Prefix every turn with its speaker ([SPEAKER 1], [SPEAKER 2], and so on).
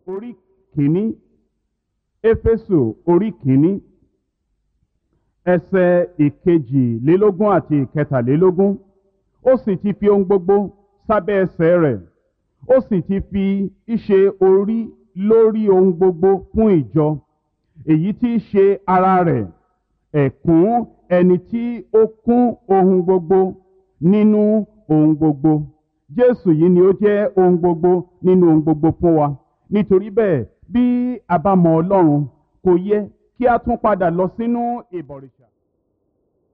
[SPEAKER 1] orí kìíní éfésù orí kìíní ẹsẹ̀ ìkejìlélógún àti ìkẹtàlélógún ó sì ti fi ohun gbogbo sábẹ́ ẹsẹ̀ rẹ̀ ó sì ti fi ìṣe orí lórí ohun gbogbo fún ìjọ èyí tí í ṣe ara rẹ̀ ẹ̀kún ẹni tí ó kún ohun gbogbo nínú ohun gbogbo jésù yìí ni ó jẹ́ ohun gbogbo nínú ohun gbogbo fún wa nítorí bẹ́ẹ̀ bí a bá mọ ọlọ́run kò yẹ kí a tún padà lọ sínú ìbọ̀rìṣà